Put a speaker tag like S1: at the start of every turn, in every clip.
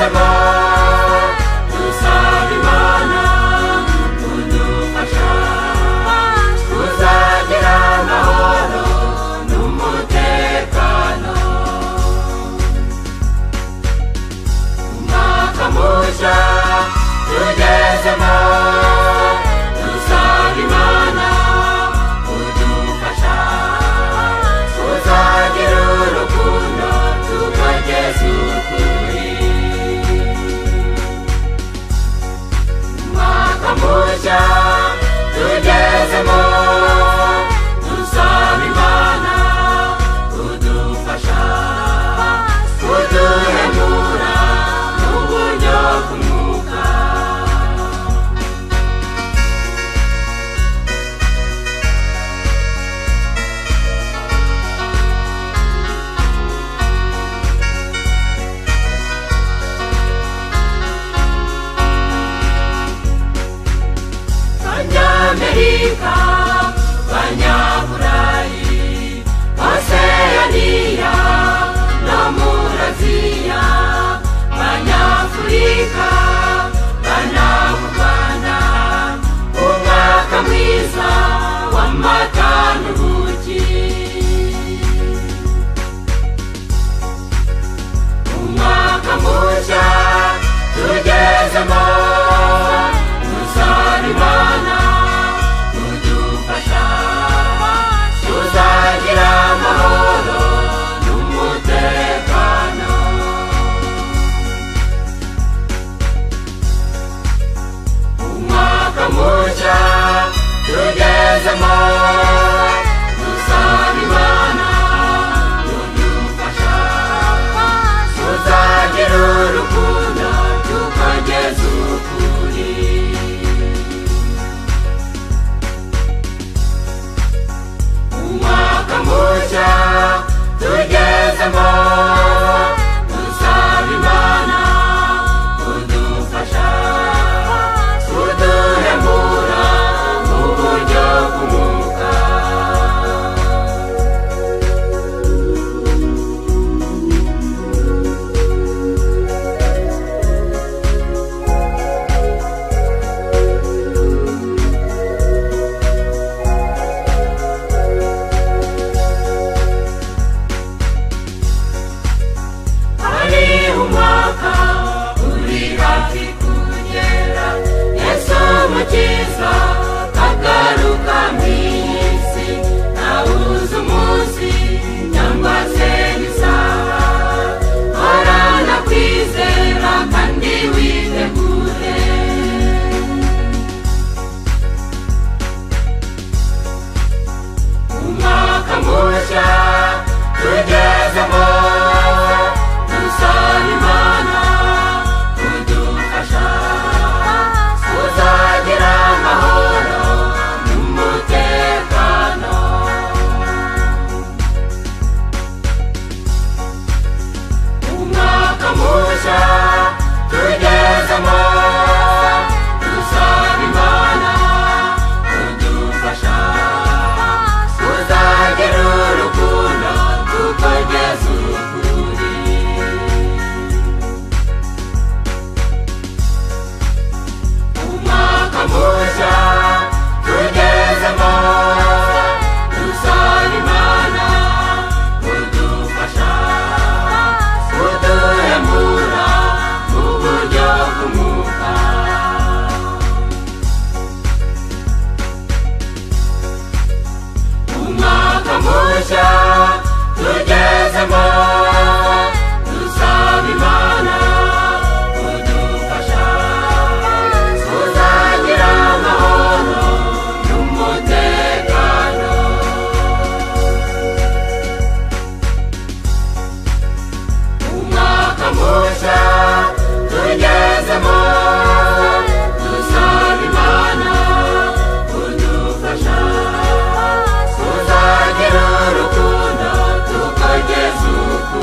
S1: Sebat Tusa di mana Tunjuk fasha Tusa di rama oro Numutekano Umakamusha Tuje sebat Tusa di mana Tunjuk fasha Tusa di rurukuno Tuka Yesu kuri makamusha tugezemo dusaba imana kudufasha kuduhemura mu buryo bw'umwuka abanyamerika abanyaburayi oseyaniya no muri aziya abanyafurika mu rwanda umwaka mwiza w'amata n'ubuki umwaka mushya tugezemo tuzarimana tudufasha tuzagira amahoro n'umutekano umwaka mushya tugezemo tuzarimana tudufasha tuzagira urukundo tukageza ukuri umwaka mushya tugezemo dusaba imana kudufasha kuduhemura mu buryo bw'umwuka hari umwaka uri hafi kugera yesu mukiza agaruka mu iyi si ntabuze umunsi cyangwa se isaha horana kwizera kandi witegure umwaka mushya tugezemo dusaba imana kudufasha kuzagira amahoro n'umutekano umwaka mushya tugezemo dusaba imana kudufasha tuzagira urukundo tukageza ukuri umwaka mushya tugezemo dusaba imana kudufasha kuduhemura mu buryo bw'umwuka umwaka mushya tugezemo dusaba imana kudufasha tuzagira amahoro n'umutekano umwaka mushya tugezemo dusaba imana kudufasha tuzagira urukundo tukageza ubu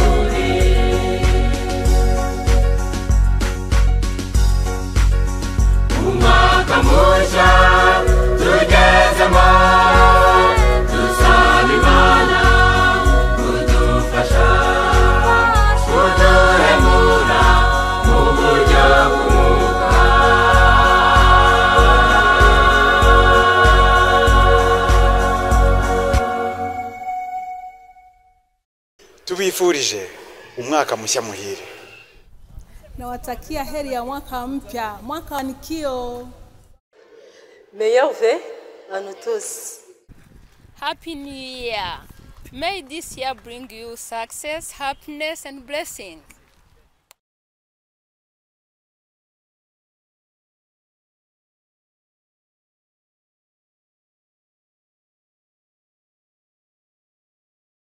S2: tubifurije umwaka mushya muhire
S3: Nawatakia heri ya mwaka mpya, mwaka wa nikio.
S4: Meilleur vœu à nous tous.
S5: Happy New Year. May this year bring you success, happiness, and blessing.